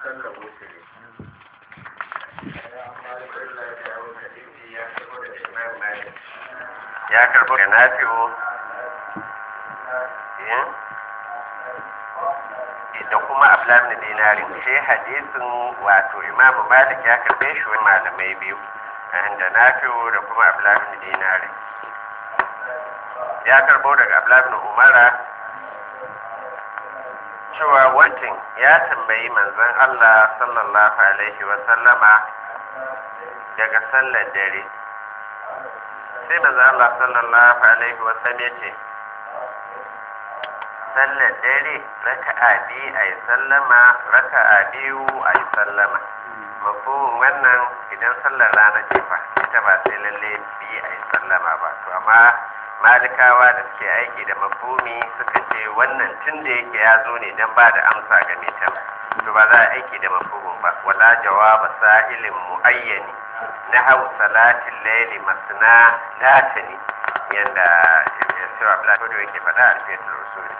sallar wuturi ya karbo da nafi'u da kuma abdullahi dinarin shi hadisin wato imamu malik ya karbe shi wani malamai biyu da nafi'u da kuma abdullahi dinarin ya karbo daga abdullahi umara cewa wancan ya tambayi manzon Allah sallallahu alaihi wa sallama daga sallar dare sai manzon Allah sallallahu alaihi wa sallam ya ce sallar dare raka'a biyu a yi sallama raka'a biyu a yi sallama mafhumin wannan idan sallar rana ce fa ita ba sai lalle biyu a yi sallama ba to amma malikawa da suke aiki da mafumi suka ce wannan tun da yake ya zo ne don ba da amsa ga mai tam to ba za a aiki da mafumin ba wala jawaba sa'ilin muayyani na hau salatin laili masna latani yanda cewa plato yake faɗa a alfiyatul usuli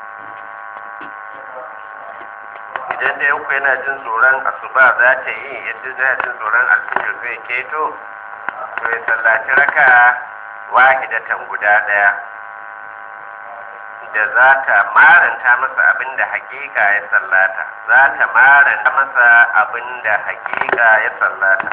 idan da yanku yana jin tsoron asuba za ta yi yadda yana jin tsoron alfijir zai keto to ya sallaci raka wahidatan guda ɗaya da za ta maranta masa abin da hakika ya sallata za ta maranta masa abin da hakika ya sallata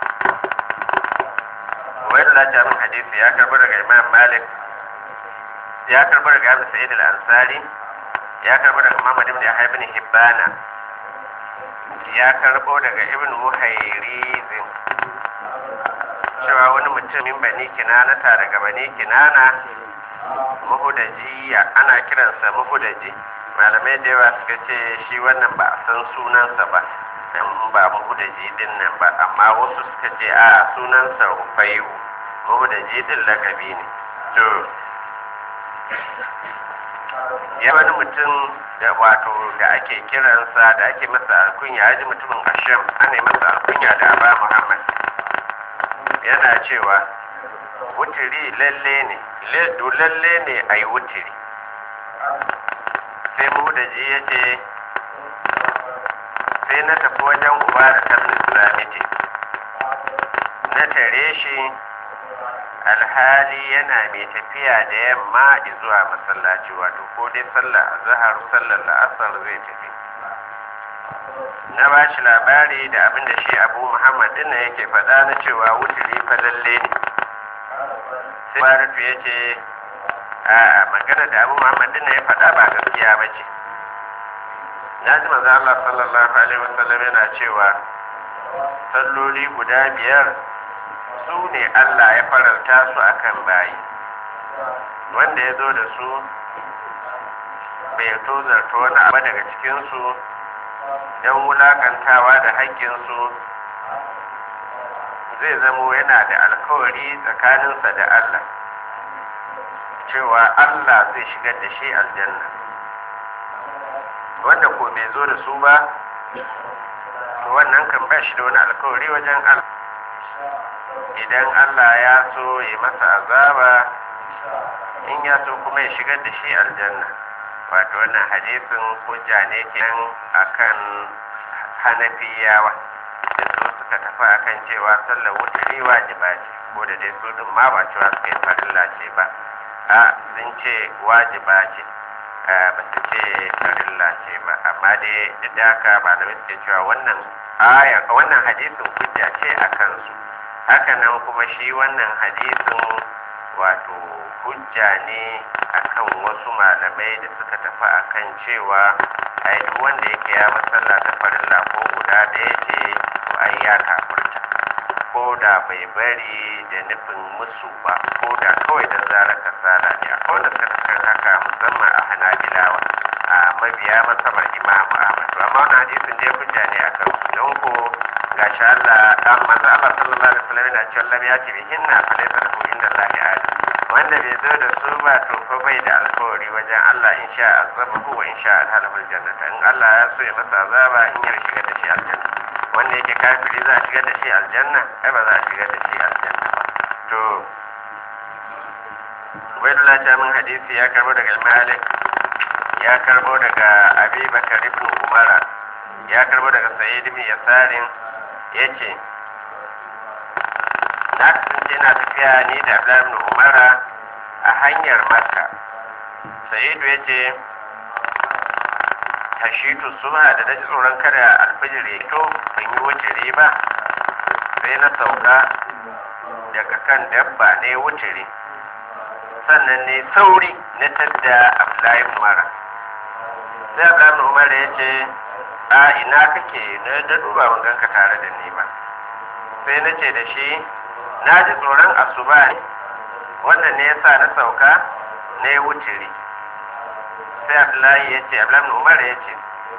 wani lajamin hadisi ya karbi daga imam malik ya karbi daga abu sa'id al-ansari ya karbi daga muhammad ibn yahya ibn hibbana ya karbo daga ibn muhairizin cewa wani mutumin bani kinana ta daga bani kinana mahudajiya ana kiransa mahudaji malamai da yawa suka ce shi wannan ba a san sunansa ba dan ba mahudaji din nan ba amma wasu suka ce a sunansa ufayu mahudaji din lakabi ne to ya wani mutum da wato da ake kiransa da ake masa alkunya ya ji mutumin asham ana yi masa alkunya da aba muhammad yana cewa wutiri lalle ne lalle ne a yi wutiri sai mudaji ya ce sai na tafi wajen uba da tabin islamiti na tare shi alhali yana mai tafiya da yamma zuwa masallaci wato ko dai sallah zahar sallar la'asar zai tafi na ba shi labari da abin da shi abu muhammad dinna yake faɗa na cewa wuturi fa lalle ne sai baratu ya ce a magana da abu muhammad dinna ya faɗa ba gaskiya ba ce na ji maza Allah sallallahu alaihi wasallam yana cewa salloli guda biyar su ne Allah ya faranta su akan bayi wanda ya zo da su bai tozarta wani abu daga cikinsu don wulakantawa da haƙƙinsu zai zamo yana da alkawari tsakaninsa da Allah cewa Allah zai shigar da shi aljanna wanda ko bai zo da su ba to wannan kan ba shi da wani alkawari wajen Allah idan Allah ya so ya masa azaba in ya so kuma ya shigar da shi aljanna wato wannan hadisin hujja ne kenan akan hanafiyawa da su suka tafi akan cewa sallar wuturi wajiba ce ko da dai su din ma ba cewa suka yi farilla ce ba a sun ce wajiba ce ba su ce farilla ce ba amma dai duk da haka malamai suke cewa wannan aya wannan hadisin hujja ce a kansu haka nan kuma shi wannan hadisin wato hujja ne akan wasu malamai da suka tafi akan cewa ai duk wanda yake ya masalla ta farilla ko guda ɗaya ce to ai ya kafurta ko da bai bari da nufin musu ba ko da kawai da zarar kasala ne akwai wanda suka tafi haka musamman a hanabilawa a mabiya masabar imamu ahmad to amma wannan hadisin dai hujja ne akan su don ko gashi Allah dan manzo Allah sallallahu alaihi wasallam yana cewa lam yati bihinna fa laysa lahu inda Allah ahad wanda bai zo da su ba to fa bai da alkawari wajen Allah in sha azabahu wa in sha alhalahul jannata in Allah ya so ya masa azaba in ya shiga da shi aljanna wanda yake kafiri za a shigar da shi aljanna ai ba za a shigar da shi aljanna ba to Ubaidullah ta min hadisi ya karbo daga Malik ya karbo daga Abi Bakar ibn Umara ya karbo daga sa'id bin yasarin yace na kasance na tafiya ni da Abdullahi ibn Umara a hanyar Makka Sa'idu yace tashitu subha da naji tsoron kada alfajir ya to ban yi wutiri ba sai na sauka daga kan dabba ne wutiri sannan ne sauri na tadda Abdullahi Umara sai Abdullahi Umara yace a ina kake na da duba ban ganka tare da ni ba sai na ce da shi na ji tsoron asuba ne wannan ne yasa na sauka na yi wutiri sai abdullahi ya ce abdullahi umar ya ce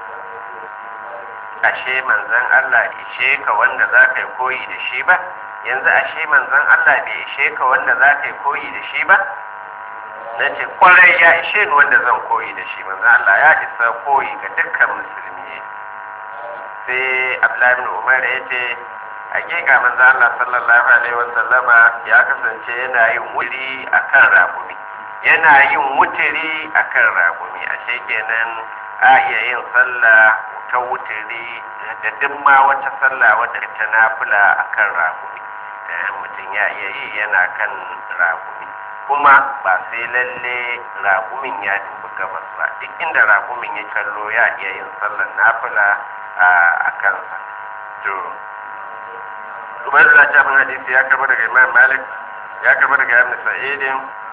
ashe manzan allah ishe ka wanda za ka yi koyi da shi ba yanzu ashe manzan allah bai ishe ka wanda za ka yi koyi da shi ba na ce kwarai ya ishe ni wanda zan koyi da shi manzan allah ya isa koyi ga dukkan musulmi sai abdullahi umar ya ce hakika manzo Allah sallallahu alaihi wasallama ya kasance yana yin wuri akan ragumi yana yin wutiri akan ragumi ashe kenan a iya yin sallah ta wutiri da duk ma wata sallah wadda ta nafila akan ragumi mutum ya iya yi yana kan ragumi kuma ba sai lalle ragumin ya dubi gabas ba duk inda ragumin ya kallo ya iya yin sallar nafila a kansa to Ubaidullah ta bin hadisi ya karba daga Imam Malik ya karba daga Ibn Sa'id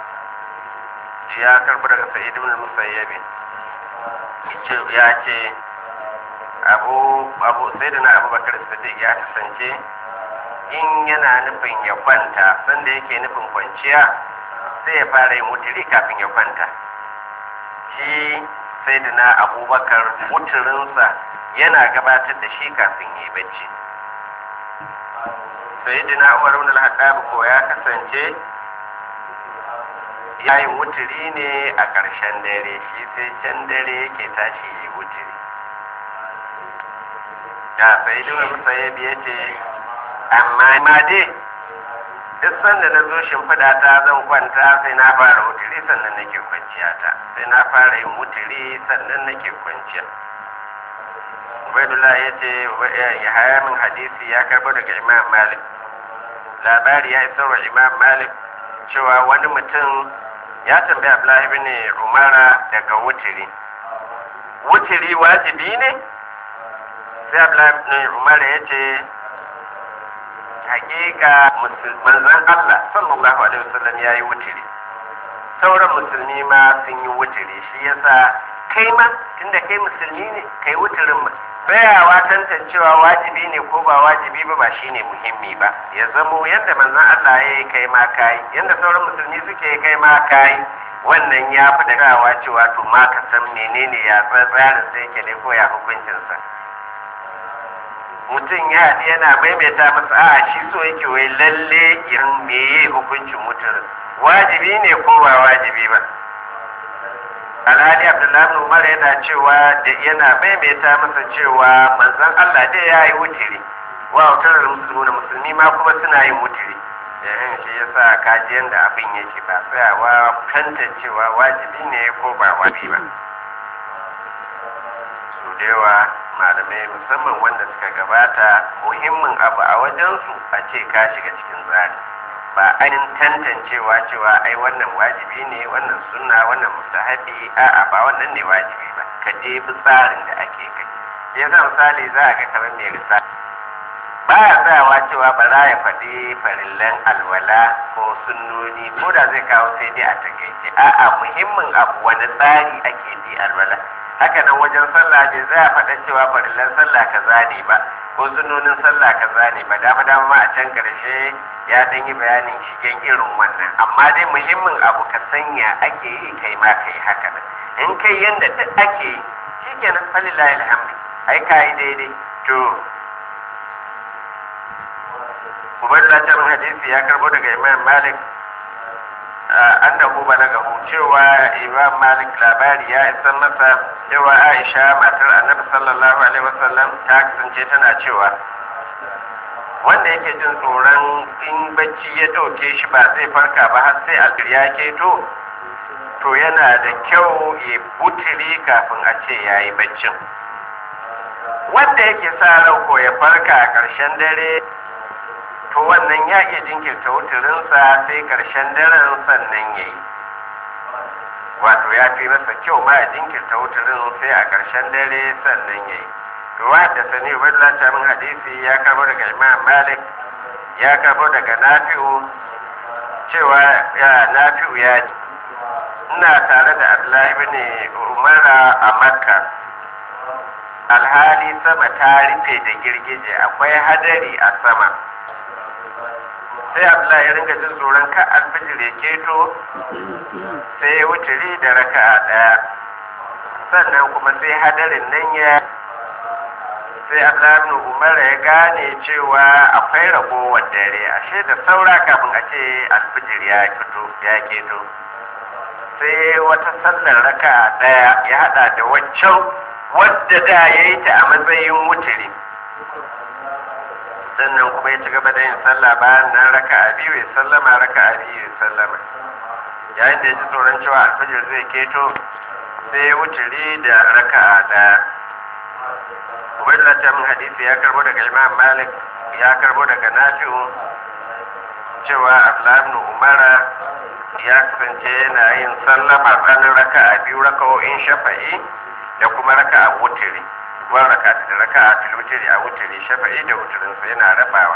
ya karba daga Sa'id ibn Musayyib ya ce Abu Abu Sayyidina Abu Bakar Siddiq ya kasance in yana nufin ya kwanta sanda yake nufin kwanciya sai ya fara yin mutiri kafin ya kwanta shi Sayyidina Abubakar muturinsa yana gabatar da shi kafin ya yi bacci sayyidina umar ibn al-hattab ko ya kasance yayin wuturi ne a ƙarshen dare shi sai can dare yake tashi yi wuturi da sayyidina musayyib ya ce amma ma dai duk sanda na zo shimfiɗa ta zan kwanta sai na fara wuturi sannan nake kwanciya ta sai na fara yin wuturi sannan nake kwanciya Ubaidullah ya ce ya haya min hadisi ya karbo daga Imam Malik. Labari ya isar wa Imam Malik cewa wani mutum ya tambaya Abdullahi bin Umara daga wutiri. Wutiri wajibi ne? Sai Abdullahi bin Umara ya ce hakika manzon Allah sallallahu alaihi wasallam ya yi wutiri. Sauran musulmi ma sun yi wutiri shi yasa kai ma tunda kai musulmi ne kai wutirin ma tsayawa tantancewa wajibi ne ko ba wajibi ba ba shine muhimmi ba ya zamo yadda manzon Allah ya yi kai ma kai yadda sauran musulmi suke kai ma kai wannan ya fi da gawa cewa to ma ka san menene ya tsarin sai yake ne ko ya hukuncinsa mutum ya haɗu yana maimaita masa a shi so yake wai lalle yin meye hukuncin mutum wajibi ne ko ba wajibi ba alhali abdullahi umar yana cewa da yana maimaita masa cewa manzon allah dai ya yi wutiri wa wutar musulmi da musulmi ma kuma suna yin wutiri yayin shi yasa kaji yanda abin yake ba tsayawa tantancewa wajibi ne ko ba wajibi ba su da yawa malamai musamman wanda suka gabata muhimmin abu a wajensu a ce ka shiga cikin tsari ba ainihin tantancewa cewa ai wannan wajibi ne wannan sunna wannan mustahabi a'a ba wannan ne wajibi ba ka je bi tsarin da ake kai ya sa misali za a ga kamar mai risala ba ya tsayawa cewa ba za ya faɗi farillan alwala ko sunnoni ko da zai kawo sai dai a takaice a'a muhimmin abu wani tsari ake bi alwala haka nan wajen sallah bai za a faɗa cewa farillan sallah kaza ne ba ko sunnonin sallah kaza ne ba dama dama ma a can karshe ya dan yi bayanin shigen irin wannan amma dai muhimmin abu ka sanya ake yi kai ma kai haka nan in kai yanda duk ake yi shikenan falilahi alhamdu ai kai daidai to Ubaidullah ta hadisi ya karbo daga Imam Malik annahu balagahu cewa Imam Malik labari ya isa masa cewa Aisha matar Annabi sallallahu alaihi wasallam ta kasance tana cewa wanda yake jin tsoron in bacci ya ɗauke shi ba zai farka ba har sai alfir ya keto to yana da kyau ya butiri kafin a ce ya yi baccin wanda yake sa ran ko ya farka a ƙarshen dare to wannan ya iya jinkirta wuturinsa sai ƙarshen daren sannan ya yi wato ya fi masa kyau ma ya jinkirta wuturin sai a ƙarshen dare sannan ya yi to da sani ubaidullah ta min hadisi ya karbo daga imam malik ya karbo daga nafi'u cewa ya nafi'u ya ji ina tare da abdullahi ibn umara a makka alhali sama ta rufe da girgije akwai hadari a sama sai abdullahi ya ringa jin tsoron ka alfijir ya keto sai ya wuturi da raka'a daya sannan kuma sai hadarin nan ya sai abdullahi umar ya gane cewa akwai ragowar dare ashe da saura kafin a ce alfijir ya fito ya keto sai wata sallar raka'a daya ya hada da waccan wadda da ya yi ta a matsayin wuturi sannan kuma ya ci gaba da yin sallah bayan nan raka a biyu ya sallama raka a biyu ya sallama yayin da ya ji tsoron cewa alfajir zai keto sai ya wuturi da raka a ɗaya ubaidullah ta min hadisi ya karbo daga imam malik ya karbo daga nafi'u cewa abdullahi umara ya kasance yana yin sallama tsakanin raka a biyu raka'o'in shafa'i da kuma raka a wuturi wa raka da raka a filwutiri a wutiri shafa'i da wuturin sa yana rabawa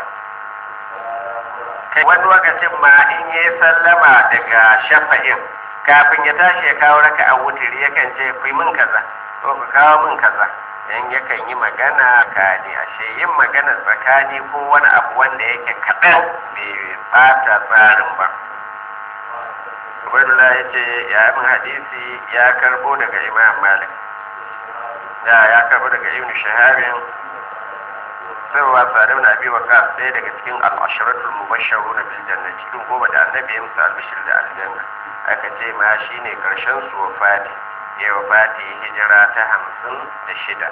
kai wani lokacin ma in yi sallama daga shafa'in kafin ya tashi ya kawo raka a wutiri yakan ce ku min kaza ko ku kawo min kaza yan yakan yi magana tsakani ashe yin magana tsakani ko wani abu wanda yake kaɗan bai bata tsarin ba Ubaidullah ya ce ya min hadisi ya karbo daga Imam Malik da ya karbo daga ibn shahabin sarwa sa'ad ibn abi waqas ɗaya daga cikin al-asharatul mubashsharun bil janna cikin goma da annabi ya musu albishir da aljanna aka ce ma shine karshen su wafati ya wafati hijira ta hamsin da shida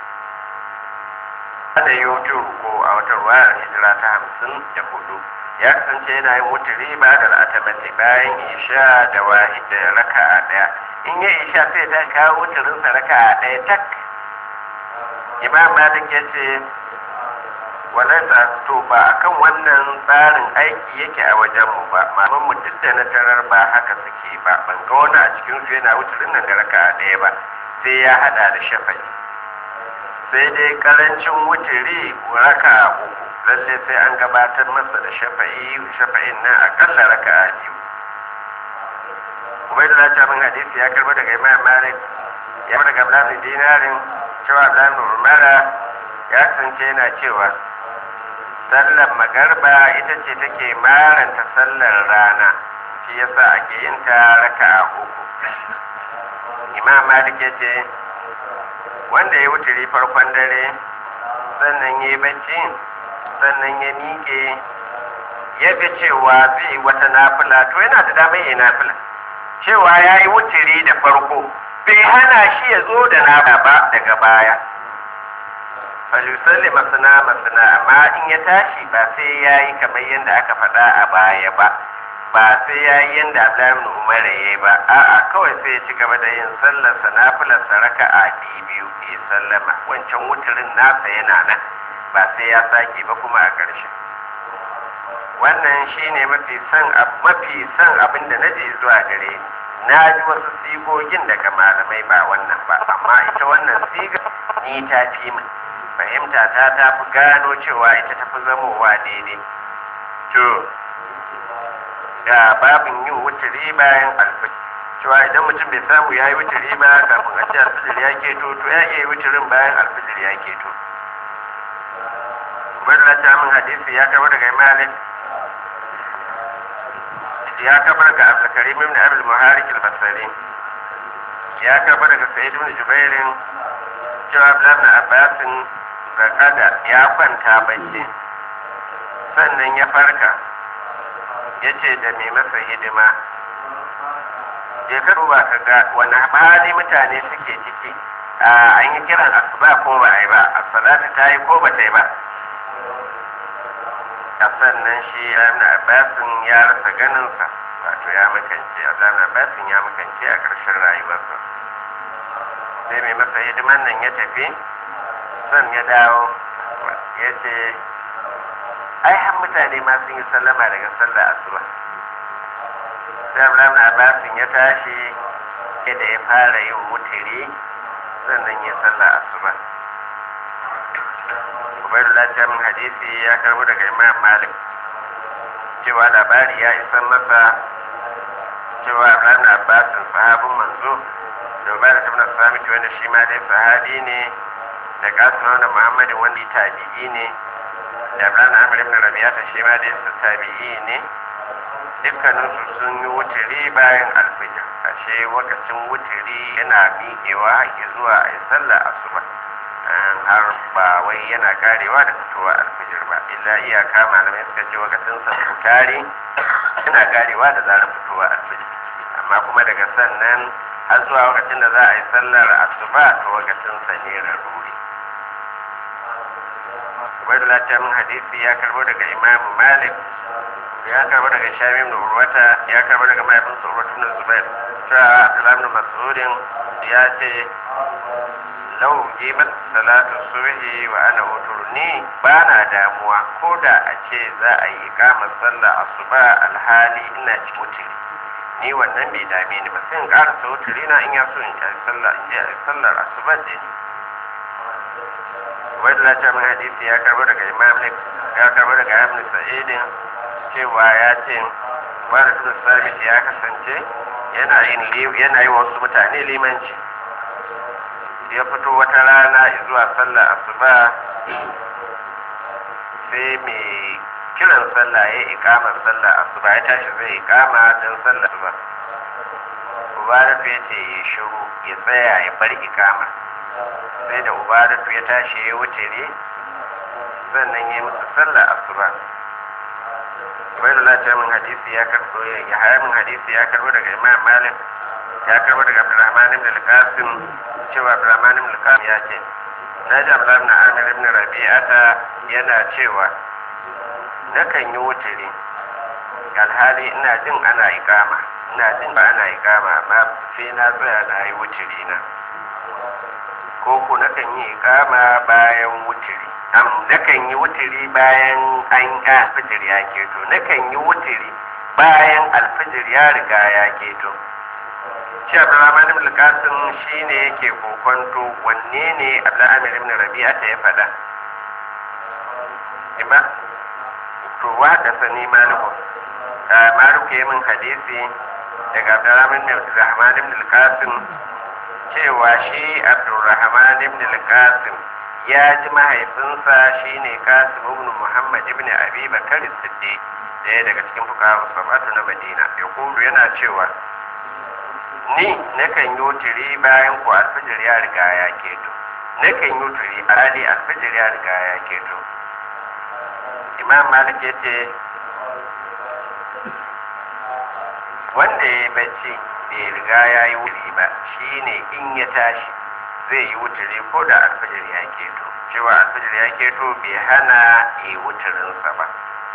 da yutur ko a wata ruwayar hijira ta hamsin da hudu ya kasance yana yin wuturi ba da al'atamati bayan isha da wahid da raka'a daya in ya isha sai ta kawo wuturinsa raka'a daya tak imam malik ya ce walaisa to ba akan wannan tsarin aiki yake a wajen mu ba malaman mu duk da na tarar ba haka suke ba ban ga wani a cikin su yana wuturin nan da raka'a daya ba sai ya hada da shafai sai dai karancin wuturi raka'a uku lalle sai an gabatar masa da shafa'i shafa'in nan akalla raka'a biyu ubaidullah ta min hadisi ya karbo daga imam malik ya karbo daga abdullahi dinarin cewa abdullahi umara ya kasance yana cewa sallar magarba ita ce take maranta sallar rana shi yasa ake yin ta raka'a uku imam malik ya ce wanda ya wuturi farkon dare sannan ya yi bacci sannan ya miƙe ya ga cewa zai yi wata nafila to yana da damar yi nafila cewa ya yi wuturi da farko bai hana shi ya zo da nafila ba daga baya falisalli masana masana amma in ya tashi ba sai ya yi kamar yadda aka faɗa a baya ba ba sai ya yi yadda Abdullahi Umar ya yi ba a'a kawai sai ya ci gaba da yin sallarsa nafilarsa raka'a biyu ya sallama wancan wuturin nasa yana nan ba sai ya sake ba kuma a ƙarshe wannan shine mafi son mafi son abin da na je zuwa gare ni na ji wasu sigogin daga malamai ba wannan ba amma ita wannan siga ni ta fi min fahimta ta ta fi gano cewa ita ta fi zamowa daidai to ga babin yin wuturi bayan alfajir cewa idan mutum bai samu ya yi wuturi ba kafin a ce alfajir ya keto to ya iya yi wuturin bayan alfajir ya keto Ubaidullah ta min hadisi ya karbar daga Malik ya karbar daga Abdulkarim ibn Abdul Muharik al-Basri ya karbar daga Sa'id ibn Jubair cewa Abdullah ibn Abbas zakada ya kwanta bacci sannan ya farka ya ce da mai masa hidima je ka duba ka ga wani hali mutane suke ciki an yi kiran asuba ko ba a yi ba asalatu ta yi ko ba ta yi ba a sannan shi ibn abbasin ya rasa ganinsa wato ya makance ibn abbasin ya makance a ƙarshen rayuwarsa sai mai masa hidiman nan ya tafi zan ya dawo ya ce ai har mutane ma sun yi sallama daga sallar asuba sai Abdullahi na Abbasin ya tashi da ya fara yin wutiri sannan ya sallar asuba Ubaidullah ta min hadisi ya karbo daga Imam Malik cewa labari ya isan masa cewa Abdullahi na Abbasin sahabin manzo da Ubaidullah ta min Samiti wanda shi ma dai sahabi ne da Qasim da Muhammad wanda tabi'i ne da Ibrahim Amir ibn Rabi'ata shi ma dai su tabi'i ne dukkaninsu sun yi wuturi bayan alfijir ashe wakacin wuturi yana miƙewa haƙi zuwa a yi sallah asuba har ba wai yana karewa da fitowa alfijir ba illa iyaka malamai suka ce wakacin sa tari yana karewa da zarar fitowa alfijir amma kuma daga sannan har zuwa wakacin da za a yi sallar asuba to wakacin sa ne raruri wai da min hadisi ya karbo daga imamu malik ya karbo daga shami ibn urwata ya karbo daga mahaifin sa urwata ibn zubair cewa abdullahi ibn mas'udin ya ce lau jibat salatu subhi wa ana uturni ba na damuwa ko da a ce za a yi ikamar sallah asuba alhali ina ci wutiri ni wannan bai dame ni ba sai in karasa wutiri na in ya so in yi sallah in je sallar asuba da ni wadda ta min hadisi ya karbo daga imam ya karbo daga ibn sa'idin cewa ya ce wani tun sabit ya kasance yana yin yana yi wasu mutane limanci ya fito wata rana zuwa sallar asuba sai mai kiran sallah ya ikamar sallar asuba ya tashi zai ikama don sallar asuba mubarak ya ce ya shiru ya tsaya ya bar ikamar sai da ubadatu ya tashi ya wuce ne sannan ya musu sallar asuba ubaidullah ta min hadisi ya karbo ya haya min hadisi ya karbo daga imam malik ya karbo daga abdurrahman ibn al-qasim cewa abdurrahman ibn al-qasim ya ce na ji abdurrahman ibn amir ibn rabi'ata yana cewa nakan yi wuturi alhali ina jin ana ikama ina jin ba ana ikama amma sai na tsaya na yi wuturi na ko ko nakan yi ikama bayan wuturi am nakan yi wuturi bayan an alfijir ya keto nakan yi wuturi bayan alfijir ya riga ya keto shi abdurrahman ibn qasim shine yake kokonto wanne ne abdulhamid ibn rabi'a ta ya fada ima to wa da sani maliku maliku ya min hadisi daga abdurrahman ibn qasim cewa shi abdurrahman ibn al-qasim ya ji mahaifinsa shine qasim ibn muhammad ibn abi bakar siddiq daya daga cikin fuqaha sab'atu na madina ya kulu yana cewa ni nakan yi wuturi bayan ku alfijir ya riga ya keto nakan yi wuturi ali alfijir ya riga ya keto imam malik ya ce wanda ya yi bacci bai riga ya yi wuri ba shine in ya tashi zai yi wuturi ko da alfajir ya keto cewa alfajir ya keto bai hana yi wuturinsa ba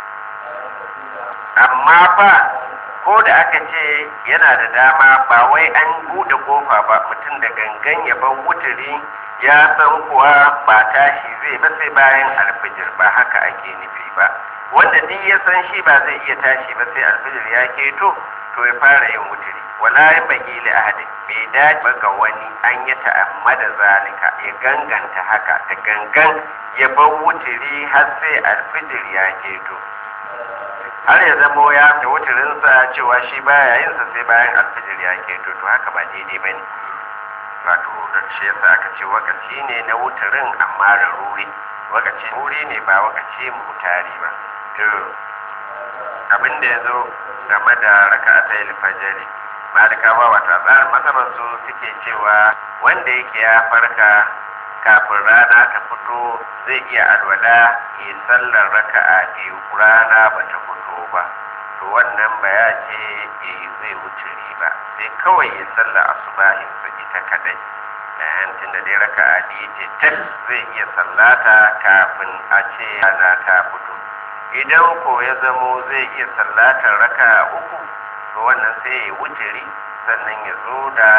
amma fa ko da aka ce yana da dama ba wai an buɗe kofa ba mutum da gangan ya bar wuturi ya san kuwa ba tashi zai ba sai bayan alfajir ba haka ake nufi ba wanda duk ya san shi ba zai iya tashi ba sai alfajir ya keto to ya fara yin wuturi wala ya bagi li ahadin bai dace ga wani an yi ta'ammada zalika ya ganganta haka da gangan ya bar wuturi har sai alfijir ya keto har ya zamo ya da wuturinsa cewa shi baya yin sa sai bayan alfijir ya keto to haka ba daidai ba ne wato da shi yasa aka ce wakaci ne na wuturin amma da ruri wakaci ruri ne ba wakaci mutari ba to abin da ya zo game da raka'atai alfajiri malikawa wata tsarin masabar su suke cewa wanda yake ya farka kafin rana ta fito zai iya alwala ya sallar raka'a biyu rana ba ta fito ba to wannan ba ya ce ya zai wuce ba sai kawai ya sallar asubahin sa ita kadai yayin tunda dai raka'a biyu ce tak zai iya sallata kafin a ce rana ta fito idan ko ya zamo zai iya sallatar raka'a uku to wannan sai ya wuturi sannan ya zo da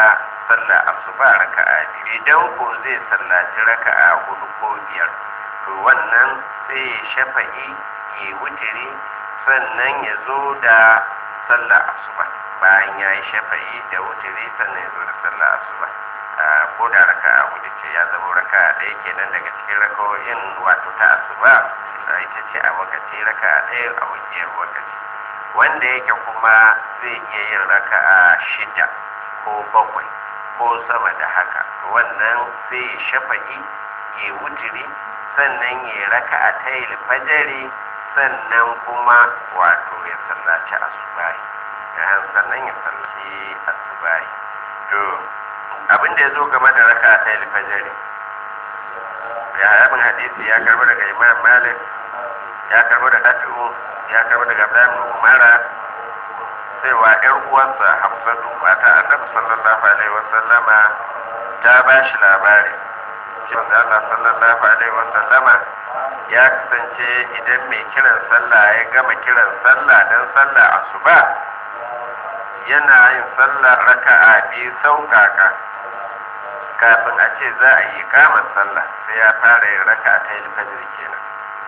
sallah asuba raka'a biyu idan ko zai sallaci raka'a hudu ko biyar to wannan sai ya shafa'i ya wutiri sannan ya zo da sallah asuba bayan ya yi shafa'i da wutiri sannan ya zo da sallah asuba ko da raka'a hudu ce ya zama raka'a ɗaya kenan daga cikin raka'o'in wato ta asuba ita ce a wakaci raka'a ɗaya a wajiyar wakaci wanda yake kuma zai iya yin raka'a shida ko bakwai ko sama da haka to wannan sai ya shafa'i ya wutiri sannan ya raka'a ta yi fajari sannan kuma wato ya sallaci asubahi sannan ya sallaci asubahi to abin da ya zo game da raka'a ta yi fajari ya abin hadisi ya karbi daga imam malik ya karbi daga tafi'u ya karbi daga ibrahim umara cewa yar uwarsa hafsatu mata annabi sallallahu alaihi wasallama ta ba shi labari cewa Allah sallallahu alaihi wasallama ya kasance idan mai kiran sallah ya gama kiran sallah dan sallah asuba yana yin sallah raka'a biyu sauƙaƙa kafin a ce za a yi kamar sallah sai ya fara yin raka'a ta yin fajr kenan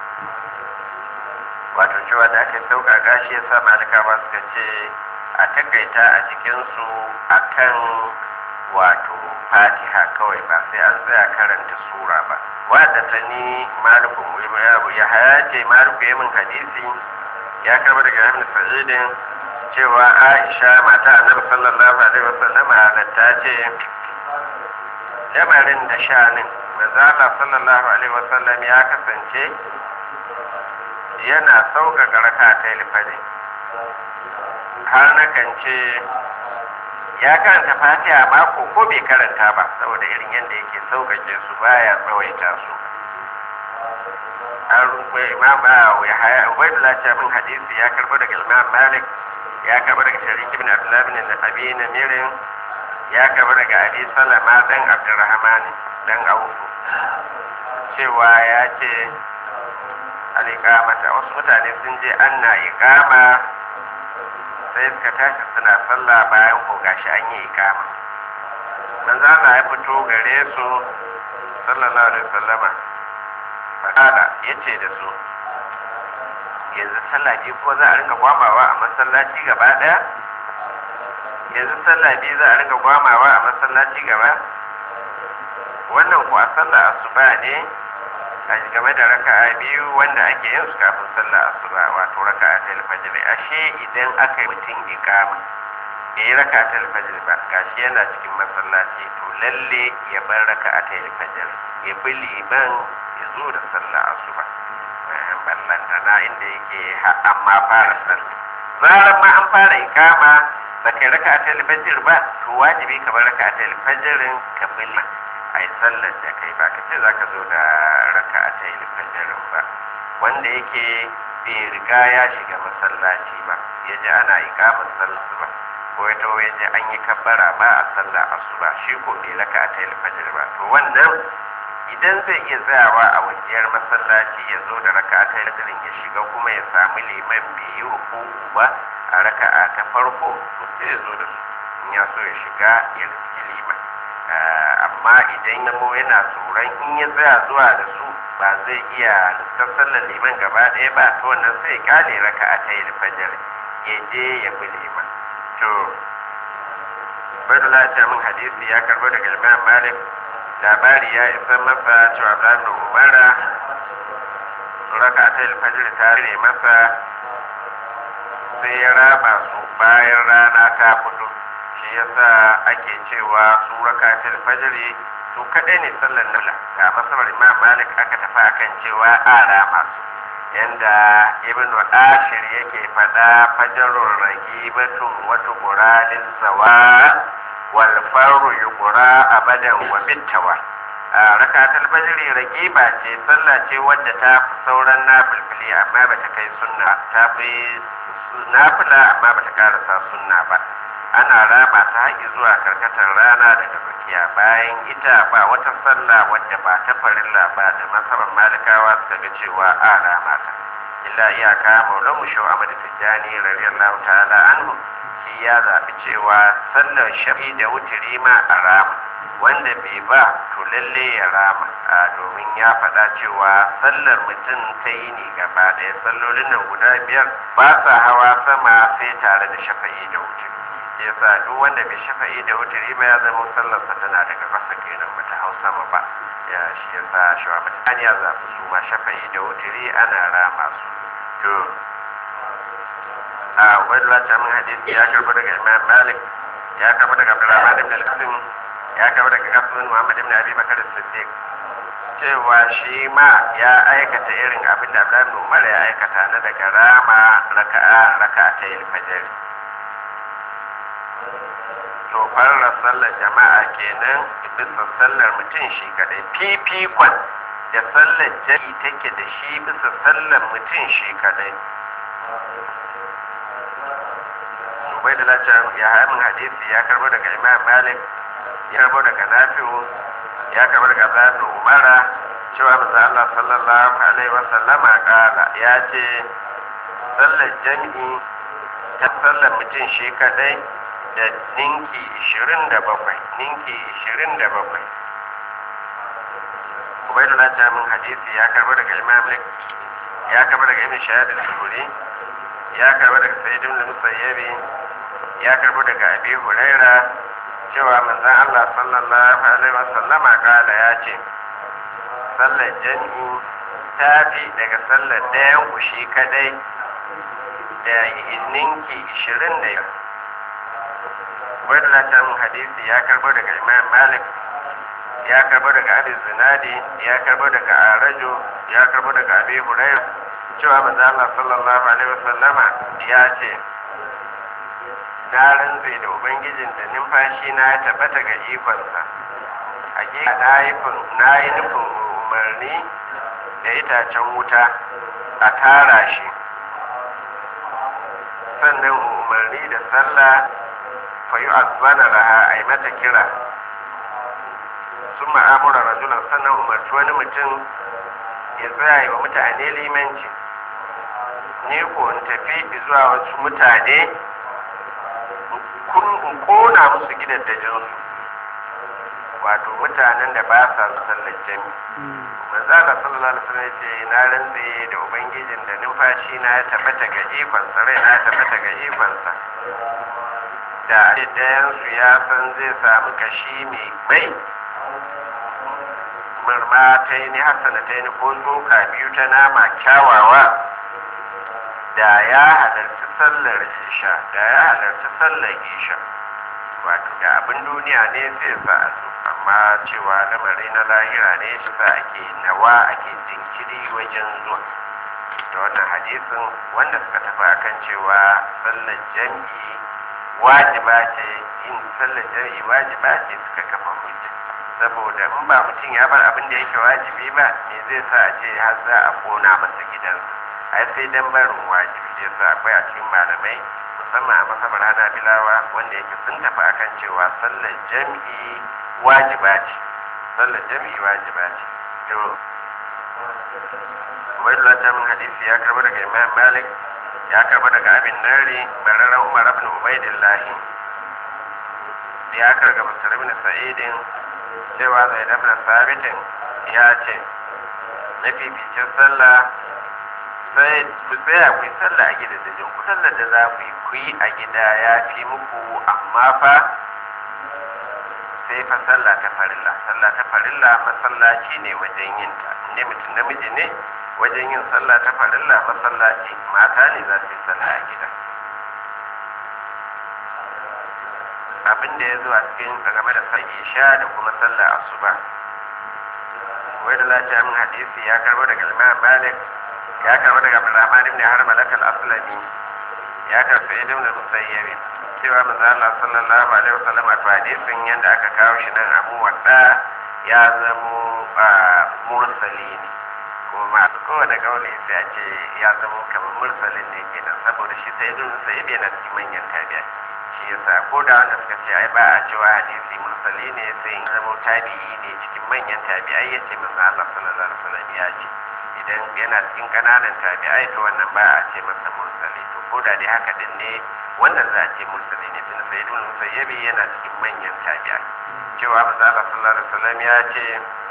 wato cewa da aka sauƙaƙa shi ya sa malikawa suka ce a takaita a cikinsu a kan wato fatiha kawai ba sai an tsaya karanta sura ba wadda ta ni malikun ya haya ce maliku ya min hadisi ya karba daga hamdu sa'idin cewa aisha mata annabi sallallahu alaihi wasallam halatta ce lamarin da shanin manzala sallallahu alaihi wasallam ya kasance yana sauƙaƙa raka ta ilfari har na kan ce ya karanta fatiha mako ko bai karanta ba saboda irin yadda yake sauƙaƙe su baya tsawaita su an rufe imam ya haya ubaidullah ce min hadisi ya karbo daga imam malik ya karbo daga sharik ibn abdullah ibn abi namirin ya karbo daga abi salama dan abdurrahman dan aufu cewa ya ce al'iƙamata wasu mutane sun je anna iƙama sai suka tashi suna sallah bayan ko gashi an yi iƙama manzo Allah ya fito gare su sallallahu alaihi wasallama fada yace da su yanzu sallah biyu ko za a rinka gwamawa a masallaci gaba daya yanzu sallah biyu za a rinka gwamawa a masallaci gaba wannan ko a sallah asuba ne a game da raka'a biyu wanda ake yin su kafin sallah asuba wato raka'a ta alfajir ashe idan aka yi mutum ikama bai yi raka'a ta alfajir ba gashi yana cikin masallaci to lalle ya bar raka'a ta alfajir ya bi liman ya zo da sallah asuba ballantana inda yake amma fara sallah zarar ma an fara ikama ba kai raka'a ta alfajir ba to wajibi ka bar raka'a ta alfajirin ka bi a yi sallar da kai ba ka ce za ka zo da raka a tayi fajirin ba wanda yake bai riga ya shiga masallaci ba ya ji ana ikamar sallar ba ko ya tawo ya ji an yi kabbara ba a sallar asuba shi ko bai raka a tayi fajir ba to wannan idan zai iya tsayawa a wajiyar masallaci ya zo da raka a tayi fajirin ya shiga kuma ya samu liman bai yi ruku ba a raka'a ta farko to sai ya zo da su in ya so ya shiga ya riski liman amma idan ya yana tsoron in ya tsaya zuwa da su ba zai iya sallar liman gaba ɗaya ba to wannan sai ya kyale raka a ta yi fajar ya je ya bi liman to badala ta min hadisi ya karbo daga imam malik labari ya isa masa cewa ibrahim da umara raka ta yi fajar ta rere masa sai ya raba su bayan rana ta fito shi yasa ake cewa su rakatul fajri su kadai ne sallar nafila ga masabar imam malik aka tafi akan cewa ara masu yanda ibn ashir yake fada fajarun ragibatun wata guralin sawa wal faru yuqra abadan wa bittawa rakatul fajri ragiba ce sallah ce wadda ta fi sauran nafilfili amma bata kai sunna ta fi nafila amma bata karasa sunna ba ana raba ta haƙi zuwa karkatar rana daga tsakiya bayan ita ba wata sallah wadda ba ta farilla ba da masarar malikawa suka ga cewa a rama ta illa iyaka maulan mu shau amadu tijjani radiyallahu ta'ala anhu shi ya zaɓi cewa sallar shafi da wuturi ma a rama wanda bai ba to lalle ya rama a domin ya faɗa cewa sallar mutum ta yi ne gaba ɗaya sallolin nan guda biyar ba sa hawa sama sai tare da shafa'i da wuturi yasa duk wanda bai shafa'i da wuturi ba ya zama sallarsa tana daga ƙasa kenan bata hau sama ba ya shi yasa shawa mutane ya zaɓi su ma shafa'i da wuturi ana rama su to a wani lati min hadisi ya karɓi daga imam malik ya karɓi daga abdurrahman ibn al-qasim ya karɓi daga kasim muhammad ibn abi bakar siddiq cewa shi ma ya aikata irin abin da abdullahi ibn umar ya aikata na daga rama raka'a raka'atayil fajr to fara sallar jama'a kenan bisa sallar mutum shi kadai fifikon da sallar jari take da shi bisa sallar mutum shi kadai bai da lati ya hamin hadisi ya karbo daga imam malik ya karbo daga nafi'u ya karbo daga zaɓi umara cewa maza Allah sallallahu alaihi wasallama kala ya ce sallar jami'i ta sallar mutum shi kadai da ninki 27 ninki 27 ubaidullah ta min hadisi ya karbo daga imam malik ya karbo daga ibn shahad al-zuri ya karbo daga sayyid ibn musayyibi ya karbo daga abi huraira cewa manzon Allah sallallahu alaihi wasallama kala ya ce sallar jami'i ta fi daga sallar dayan kushi kadai da ninki 25 wadda ta min hadisi ya karbo daga imam malik ya karbo daga abi zinadi ya karbo daga arajo ya karbo daga abi hurairah cewa manzo Allah sallallahu alaihi wasallama ya ce na rantse da ubangijin da numfashi na ya tabbata ga ikonsa hakika na yi na yi nufin umarni da itacen wuta a tara shi sannan umarni da sallah fayu azbana laha a yi mata kira sun ma'amura rajulan sannan umarci wani mutum ya tsaya yi wa mutane limanci ne ko in tafi zuwa wasu mutane in kona musu gidan da jinsu wato mutanen da ba sa sallar jami manzala sallallahu alaihi wasallam ce na rantse da ubangijin da numfashi na ya tabbata ga ikonsa rai na ya tabbata ga ikonsa da ɗayansu ya san zai samu kashi mai mai murma ta yi ni hasana ta yi ko tsoka biyu ta nama kyawawa da ya halarci sallar isha da ya halarci sallar isha wato da abin duniya ne sai sa a zo amma cewa lamari na lahira ne shi sa ake nawa ake jinkiri wajen zuwa da wannan hadisin wanda suka tafi akan cewa sallar jam'i wajiba ce yin sallar jam'i wajiba ce suka kafa hujja saboda in ba mutum ya bar abin da yake wajibi ba me zai sa a ce har za a kona masa gidansa ai sai dan barin wajibi yasa akwai a cikin malamai musamman a masabar hana bilawa wanda yake sun tafi akan cewa sallar jam'i wajiba ce sallar jam'i wajiba ce to wani ta min hadisi ya karba daga imam malik ya karba daga abin nari bararren umar ibn ubaidillah ya karga musar ibn sa'idin cewa zai dabna sabitin ya ce mafificin sallah sai ku tsaya ku yi sallah a gida da ku sallar da za ku yi ku yi a gida ya fi muku amma fa sai fa sallah ta farilla sallah ta farilla masallaci ne wajen yin ta ne mutum namiji ne wajen yin sallah ta farilla masallaci mata ne za su yi sallah a gida abin da ya zo a cikin game da sa isha da kuma sallah asuba wai da lafiya min hadisi ya karbo daga imam malik ya karbo daga abdurrahman ibn harmalat al-aslami ya karbo ibn al-musayyib cewa manzo Allah sallallahu alaihi wasallam a hadisin yanda aka kawo shi nan abu wadda ya zamo mursali ne kuma kowane kauli sai a ce ya zama kamar mursalin ne kenan saboda shi sai ibn musayyib yana cikin manyan tabi'a shi yasa ko da wanda suka ce ai ba a cewa hadisi mursali ne sai in zama tabi'i ne cikin manyan tabi'ai yace manzo Allah sallallahu alaihi wasallam ya ce idan yana cikin kananan tabi'ai to wannan ba a ce masa mursali to ko da dai haka din ne wannan za a ce mursali ne tun sai ibn musayyabi yana cikin manyan tabi'ai cewa manzo Allah sallallahu alaihi wasallam ya ce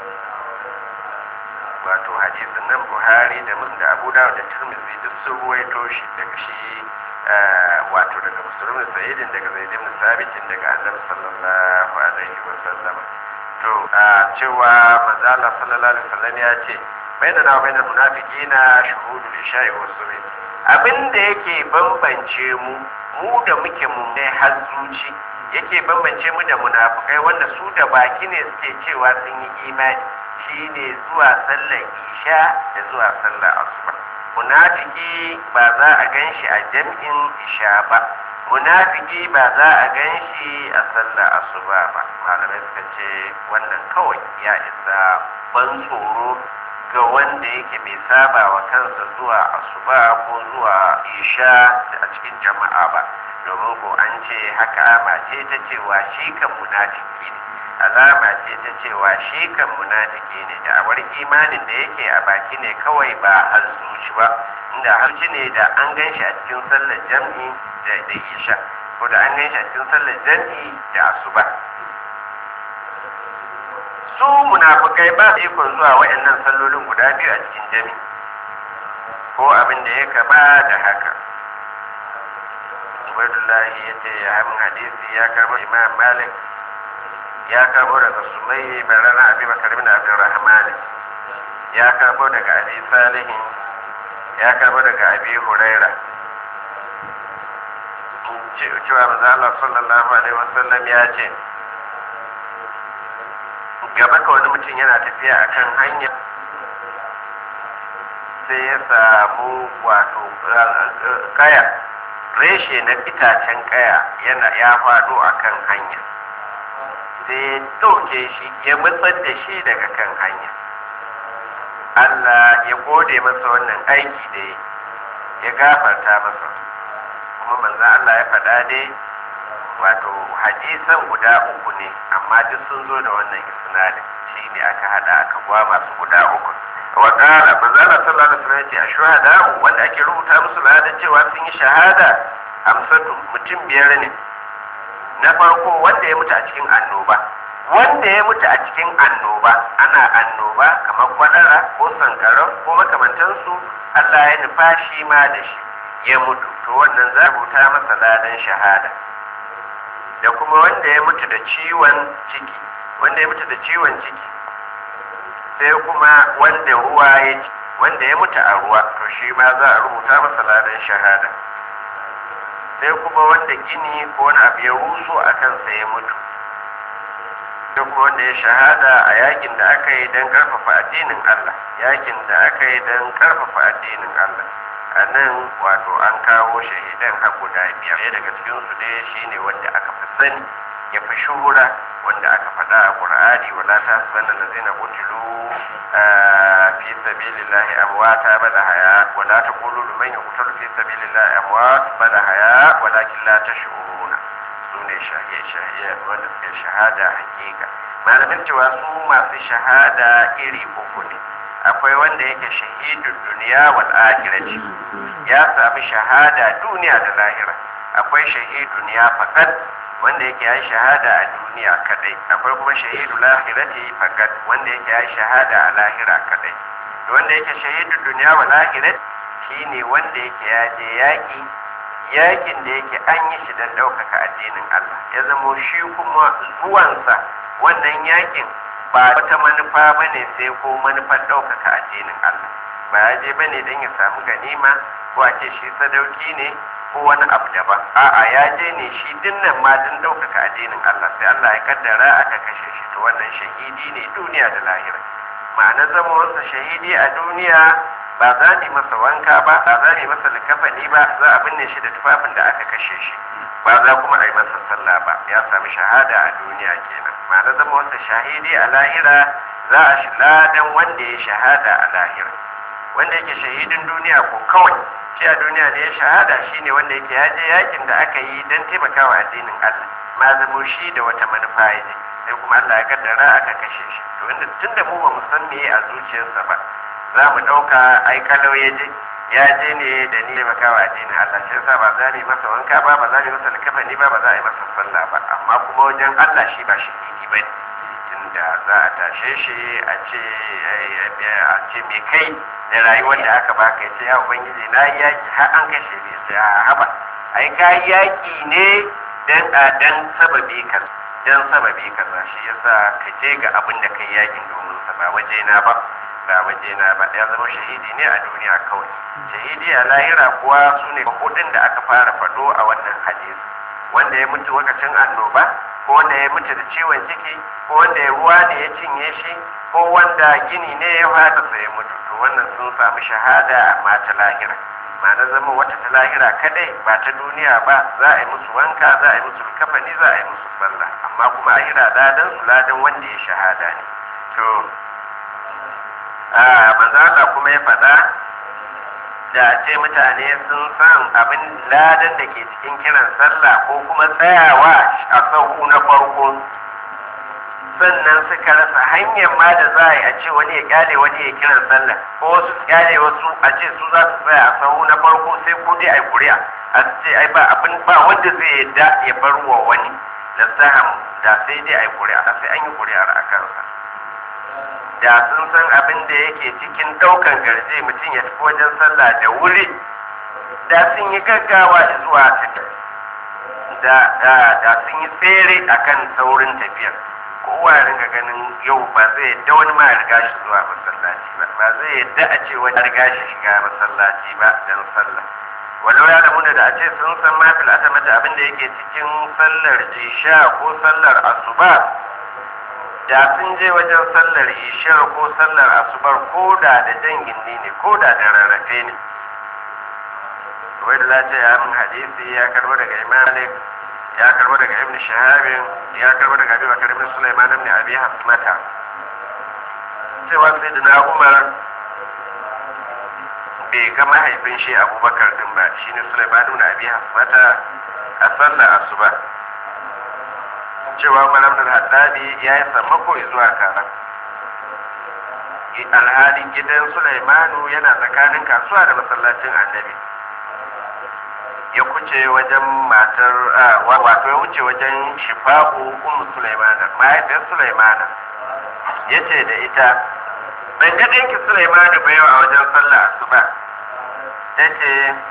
wato hadisin nan Buhari da Muslim da Abu Dawud da Tirmidhi duk sun ruwaito shi daga shi wato daga Muslim Sayyidin daga Zaid ibn Sabit daga Annabi sallallahu alaihi wasallam to cewa manzo Allah sallallahu alaihi wasallam ya ce bainana wa bainal munafiqina shuhudul isha'i was subh abin da yake bambance mu mu da muke mu ne har zuci yake bambance mu da munafukai wanda su da baki ne suke cewa sun yi imani shine zuwa sallar isha da zuwa sallar asuba munafiki ba za a gan shi a jam'in isha ba munafiki ba za a gan shi a sallar asuba ba malamai suka ce wannan kawai ya isa ban tsoro ga wanda yake bai saba wa kansa zuwa asuba ko zuwa isha a cikin jama'a ba domin ko an ce haka ama ce ta cewa shi kan munafiki ne alama ce ta cewa shi kan munafiki ne da awar imanin da yake a baki ne kawai ba har zuci ba inda harci ne da an gan shi a cikin sallar jam'i da da isha ko da an gan shi a cikin sallar jam'i da asuba su munafukai ba su ikon zuwa waɗannan sallolin guda biyu a cikin jami ko abin da ya kama da haka ubaidullahi ya ce ya hamin hadisi ya karbo imam malik ya karbo daga sumai barana abi bakar bin abdurrahman ya karbo daga abi salihin ya karbo daga abi huraira cewa manzo Allah sallallahu alaihi wasallam ya ce gaba ka wani mutum yana tafiya a kan hanya sai ya samu wato kaya reshe na itacen kaya yana ya faɗo a kan hanya sai ya ɗauke shi ya matsar da shi daga kan hanya Allah ya gode masa wannan aiki da ya gafarta masa kuma manzan Allah ya faɗa dai wato hadisan guda uku ne amma duk sun zo da wannan isnadin shi ne aka hada aka gwa masu guda uku wa qala manzala sallallahu alaihi wasallam yace ashhadu wanda ake rubuta musu ladan cewa sun yi shahada amsatu mutum biyar ne na farko wanda ya mutu a cikin annoba wanda ya mutu a cikin annoba ana annoba kamar kwadara ko sankarau ko makamantansu Allah ya nufa shi ma da shi ya mutu to wannan za rubuta masa ladan shahada da kuma wanda ya mutu da ciwon ciki wanda ya mutu da ciwon ciki sai kuma wanda ruwa ya ci wanda ya mutu a ruwa to shi ma za a rubuta masa ladan shahada sai kuma wanda gini ko wani abu ya ruso a kansa ya mutu sai kuma wanda ya shahada a yakin da aka yi don karfafa addinin Allah yakin da aka yi don karfafa addinin Allah a nan wato an kawo shahidan har guda biyar ɗaya daga cikinsu dai shine wanda aka fi sani ya fi shuhura wanda aka faɗa a ƙur'ani wala ta sabanna lazina qutilu fi sabilillahi amwata bal haya wala taqulu liman yuqtalu fi sabilillahi amwat bal haya walakin la tash'uruna sune shahiye shahiye wanda suke shahada hakika malamin cewa su masu shahada iri uku ne akwai wanda yake shahidun duniya wal akhirati ya sami shahada duniya da lahira akwai shahidun ya fakat wanda yake ya shahada a duniya kadai akwai kuma shahidu lahirati fakat wanda yake ya shahada a lahira kadai wanda yake shahidun duniya wal akhirati shine wanda yake ya je yaki yakin da yake an yi shi don ɗaukaka addinin Allah ya zamo shi kuma zuwansa wannan yakin ba wata manufa ba ne sai ko manufar ɗaukaka addinin Allah ba ya je ba ne don ya samu ganima ko a ce shi sadauki ne ko wani abu daban a'a ya je ne shi dinnan ma don ɗaukaka addinin Allah sai Allah ya kaddara aka kashe shi to wannan shahidi ne duniya da lahira ma'ana zamansa shahidi a duniya ba za ni masa wanka ba ba za ni masa likafani ba za a binne shi da tufafin da aka kashe shi ba za kuma a yi masa sallah ba ya sami shahada a duniya kenan ma'ana zama wasa shahidi a lahira za a shi ladan wanda ya shahada a lahira wanda yake shahidin duniya ko kawai shi a duniya da ya shahada shine wanda yake ya je yakin da aka yi don taimakawa addinin Allah ma zamo shi da wata manufa ya je sai kuma Allah ya kaddara aka kashe shi to inda tunda mu ba mu san meye a zuciyarsa ba za mu ɗauka ai kalau ya je ya je ne da ni makawa addinin Allah shi yasa ba za mu yi masa wanka ba ba za mu yi masa likafani ba ba za a yi masa sallah ba amma kuma wajen Allah shi ba shi ne ba tunda za a tashe shi a ce a ce me kai da rayuwar da aka baka ya ce ya ubangiji na yi yaki har an kashe ni sai a haba ai ka yi yaki ne dan a dan sababi ka dan sababi kaza shi yasa ka je ga abin da kai yakin domin sa ba waje na ba ba waje na ba ya zama shahidi ne a duniya kawai shahidi a lahira kuwa su ne hudun da aka fara fado a wannan hadisi wanda ya mutu lokacin annoba ko wanda ya mutu da ciwon ciki ko wanda ya ruwa ne ya cinye shi ko wanda gini ne ya fata sai ya mutu to wannan sun samu shahada amma ta lahira ma na zama wata ta lahira kadai ba ta duniya ba za a yi musu wanka za a yi musu kafani za a yi musu sallah amma kuma lahira ladan su ladan wanda ya shahada ne to a manzo kuma ya faɗa da ce mutane sun san abin ladan da ke cikin kiran sallah ko kuma tsayawa a sahu na farko sannan suka rasa hanyar ma da za a yi a ce wani ya kyale wani ya kiran sallah ko wasu kyale wasu a ce su za su tsaya a sahu na farko sai ko dai a yi kuri'a a ce ai ba abin ba wanda zai yadda ya bar wa wani da saham da sai dai a yi kuri'a da sai an yi kuri'ar a kansa da sun san abin da yake cikin daukan garje mutum ya tafi wajen sallah da wuri da sun yi gaggawa zuwa tafiya da da sun yi tsere akan saurin tafiyar kowa ya ringa ganin yau ba zai yadda wani ma ya riga shi zuwa masallaci ba ba zai yadda a ce wani riga shi shiga masallaci ba dan sallah walau ya damu da a ce sun san ma fil atamata abin da yake cikin sallar jisha ko sallar asuba da sun je wajen sallar ishar ko sallar asubar ko da da jan gindi ne ko da da rarrafe ne wai da lati ya min hadisi ya karbo daga imalik ya karbo daga ibn shahabin ya karbo daga abi bakar ibn sulaiman ibn abi hasmata cewa sai da umar bai ga mahaifin shi abubakar din ba shine sulaiman ibn abi hasmata a sallar asuba cewa malam da haddadi ya yi sammako zuwa karan alhali gidan sulaimanu yana tsakanin kasuwa da masallacin annabi ya kuce wajen matar wato ya wuce wajen shifa'u ummu sulaimana mahaifiyar sulaimana ya ce da ita ban ga ɗinki sulaimanu ba yau a wajen sallah asuba ta ce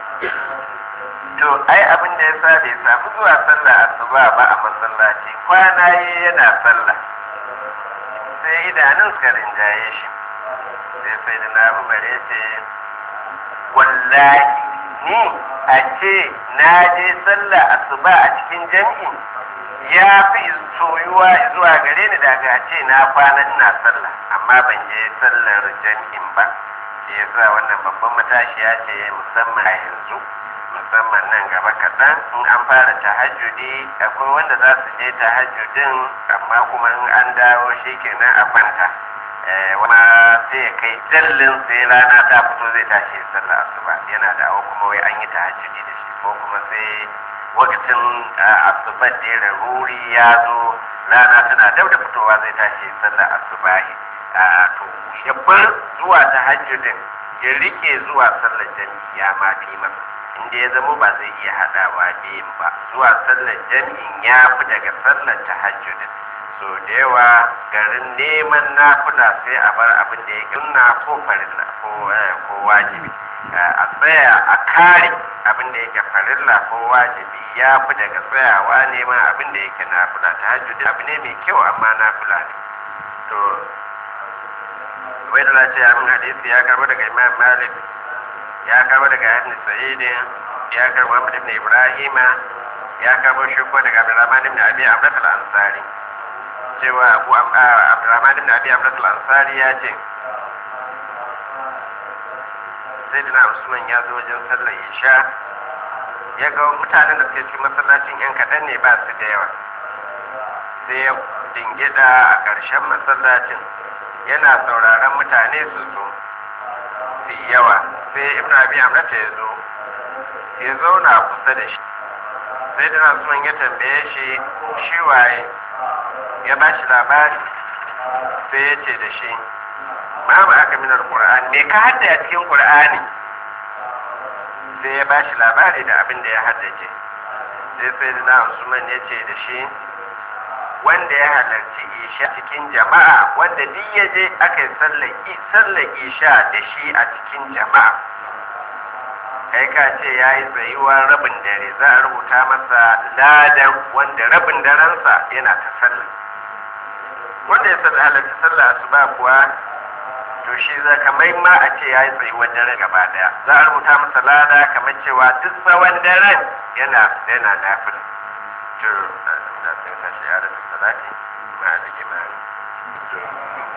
to ai abin da ya sa bai samu zuwa sallah asuba ba a masallaci kwana yi yana sallah sai idanun suka rinjaye shi sai sai da na umar ya ce wallahi ni a ce na je sallah asuba a cikin jam'i ya fi soyuwa zuwa gare ni daga a ce na kwana ina sallah amma ban je sallar jam'in ba shi yasa wannan babban matashiya ce musamman a yanzu musamman nan gaba kaɗan in an fara tahajjudi akwai wanda za su je tahajjudin amma kuma in an dawo shi kenan a kwanta wama sai ya kai jallin sai rana ta fito zai tashi sallah asuba yana dawo kuma wai an yi tahajjudi da shi ko kuma sai wakacin asuba da ya ruri ya zo rana tana dab da fitowa zai tashi sallah asubahi to ya bar zuwa tahajjudin ya rike zuwa sallar jami'i ya ma fi masa inda ya zama ba zai iya haɗawa biyun ba zuwa sallar jami'in ya fi daga sallar tahajjudin so da yawa garin neman nafula sai a bar abin da ya sunna ko farilla ko ko wajibi a tsaya a kare abin da yake farilla ko wajibi ya fi daga tsayawa neman abin da yake nafula tahajjudin abu ne mai kyau amma nafula ne to wai da ce amin hadisi ya karbo daga imam malik ya karbo daga ibn sa'id ya karbo Ahmad ibn Ibrahima ya karbo shi ko daga Abdurrahman ibn Abi Amr al-Ansari cewa Abu Abdurrahman ibn Abi Amr al-Ansari ya ce Sayyidina Usman ya zo wajen sallar Isha ya ga mutanen da suke cikin masallacin yan kaɗan ne ba su da yawa sai ya dingida a ƙarshen masallacin yana sauraron mutane su zo su yawa sai ibn abi amrata ya zo ya zauna kusa da shi sai da nasuwan ya tambaye shi shi waye ya ba shi labari sai ya ce da shi ma ba aka minar qur'ani me ka hadda a cikin qur'ani sai ya bashi labari da abin da ya haddace sai sai na usman ya ce da shi wanda ya halarci isha cikin jama'a wanda duk ya je aka yi sallar isha da shi a cikin jama'a kai ka ce ya yi tsayuwar rabin dare za a rubuta masa ladan wanda rabin darensa yana ta sallah wanda ya sallah halarci sallah asuba kuwa to shi za kamar ma a ce ya yi tsayuwar dare gaba daya za a rubuta masa lada kamar cewa duk tsawon daren yana yana nafila to da sai ka shi ya da salati ma da kimani